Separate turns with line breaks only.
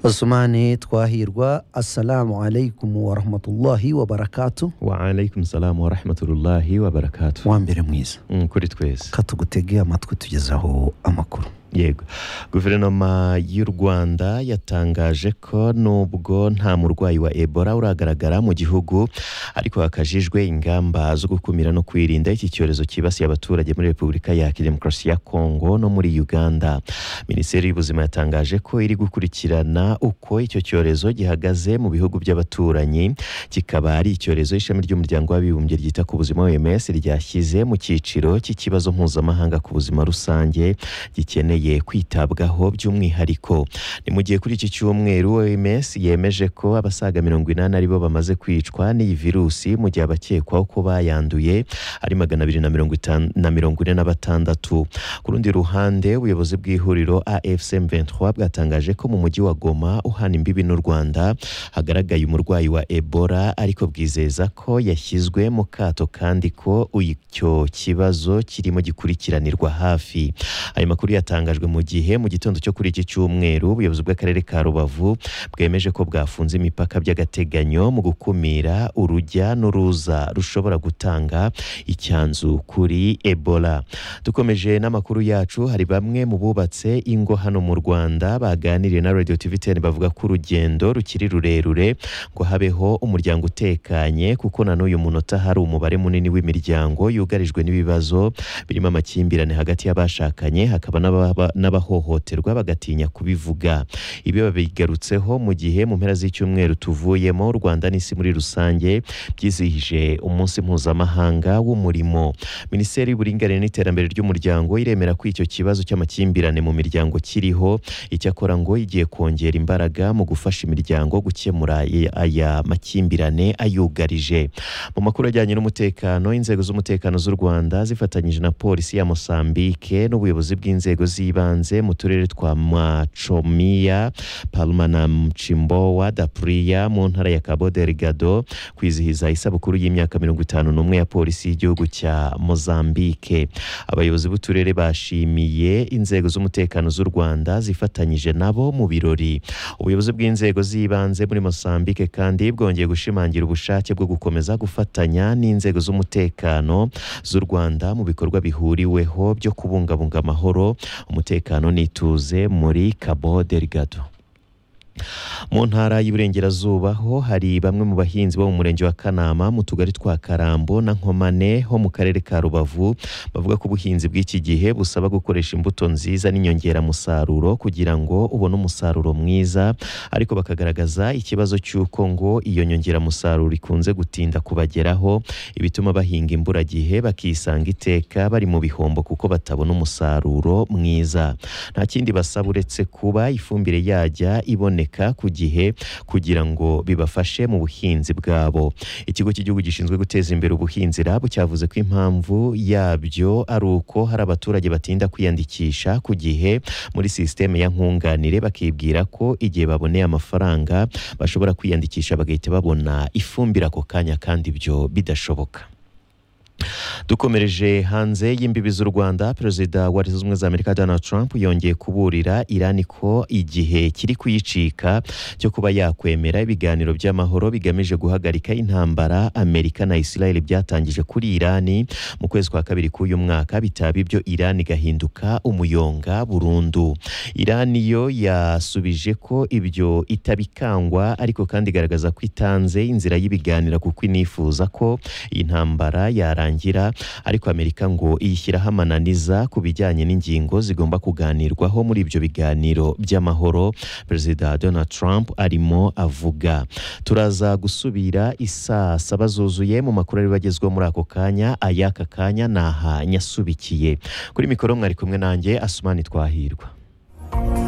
basomane twahirwa assalamu alaikum warahmatullahi wabarakatu
waalaikum salamu warahmatullahi wabarakatu
wa mbere mwiza
Mm, kuri twese
katugutege amatwi tugezaho amakuru
yego guverinoma y'u rwanda yatangaje ko nubwo nta murwayi wa ebola uragaragara mu gihugu ariko hakajijwe ingamba zo gukumira no kwirinda iki cyorezo cyibasiye abaturage muri repubulika ya demokarasi ya kongo no muri uganda minisiteri y'ubuzima yatangaje ko iri gukurikirana uko icyo cyorezo gihagaze mu bihugu by'abaturanyi kikaba ari icyorezo ishami ry'umuryango w'abibumbye ryita ku buzima oms ryashyize mu cyiciro cy'ikibazo mpuzamahanga ku buzima rusange gikeneye kwitabwaho by'umwihariko ni mu gihe kuri iki cyumweru oms yemeje ko abasaga mirongo inani aribo bamaze kwicwa n'iyi virusi mu gihe abakekwaho ko bayanduye ari magana abiri na mirongo itanu na mirongo ine na batandatu ku rundi ruhande ubuyobozi bw'ihuriro afcm 23 bwatangaje ko mu mujyi wa goma uhana imbibi n'u rwanda hagaragaye umurwayi wa ebola ariko bwizeza ko yashyizwe mu kato kandi ko icyo kibazo kirimo gikurikiranirwa hafi ayo makuru yatangajwe mu gihe mu gitondo cyo kuri iki cyumweru ubuyobozi bw'akarere ka rubavu bwemeje ko bwafunze imipaka by'agateganyo mu gukumira urujya n'uruza rushobora gutanga icyanzu kuri ebola dukomeje n'amakuru yacu hari bamwe mu bubatse ingo hano mu rwanda baganiriye na radio tv 10 bavuga ko urugendo rukiri rurerure ngo habeho umuryango utekanye kuko na n'uyu munota hari umubare munini w'imiryango yugarijwe n'ibibazo birimo amakimbirane hagati y'abashakanye hakaba n'ababa- n'abahohoterwa bagatinya kubivuga ibi babigarutseho mu gihe mu mpera z'icyumweru tuvuyemo u rwanda n'isi muri rusange byizihije umunsi mpuzamahanga w'umurimo minisiteri y'uburinganire n'iterambere ry'umuryango iremera ko icyo kibazo cy'amakimbirane mu miryango kiriho icyakora ngo igiye kongera imbaraga mu gufasha imiryango gukemura ye- aya makimbirane ayugarije mu makuru ajyanye n'umutekano inzego z'umutekano z'u rwanda zifatanyije na polisi ya mosambike n'ubuyobozi bw'inzego z'ibanze mu turere twa macomiya palma na mcimbowa dapuliya mu ntara ya cabo delgado kwizihiza isabukuru y'imyaka mirongo itanu n'umwe ya polisi y'igihugu cya mozambike abayobozi b'uturere bashimiye inzego z'umutekano z'u rwanda zifatanyije nabo mu birori ubuyobozi bw'inzego z'ibanze muri mosambike kandi bwongeye gushimangira ubushake bwo gukomeza gufatanya n'inzego z'umutekano z'u rwanda mu bikorwa bihuriweho byo kubungabunga amahoro umutekano n'ituze muri cabo delgado mu ntara y'Iburengerazuba ho hari bamwe mu bahinzi bo mu murenge wa Kanama mu tugari twa Karambo na Nkomane ho mu karere ka Rubavu bavuga ko ubuhinzi bw'iki gihe busaba gukoresha imbuto nziza n'inyongeramusaruro kugira ngo ubone umusaruro mwiza ariko bakagaragaza ikibazo cy'uko ngo iyo nyongeramusaruro ikunze gutinda kubageraho ibituma bahinga imburagihe bakisanga iteka bari mu bihombo kuko batabona umusaruro mwiza nta kindi basaba uretse kuba ifumbire yajya iboneka ku gihe kugira ngo bibafashe mu buhinzi bwabo ikigo cy'igihugu gishinzwe guteza imbere ubuhinzi rabu cyavuze ko impamvu yabyo ari uko hari abaturage batinda kwiyandikisha ku gihe muri sisiteme ya nkunganire bakibwira ko igihe baboneye amafaranga bashobora kwiyandikisha bagahita babona ifumbire ako kanya kandi ibyo bidashoboka dukomereje hanze y'imbibi z'u rwanda perezida wa leta zunze ubumwe za amerika donald trump yongeye kuburira irani ko igihe kiri kuyicika cyo kuba yakwemera ibiganiro by'amahoro bigamije guhagarika intambara amerika na israel byatangije kuri irani mu kwezi kwa kabiri k'uyu mwaka bitaba ibyo irani igahinduka umuyonga burundu irani yo yasubije ko ibyo itabikangwa ariko kandi igaragaza ko itanze inzira y'ibiganiro kuko inifuza ko iyi ntambara yarangira ariko amerika ngo iyishyiraho amananiza ku bijyanye n'ingingo zigomba kuganirwaho muri ibyo biganiro by'amahoro perezida donald trump arimo avuga turaza gusubira isaa saba zuzuye mu makuru ari bagezweho muri ako kanya ay'aka kanya naha nyasubikiye kuri mikoro mwari kumwe nanjye asumani twahirwa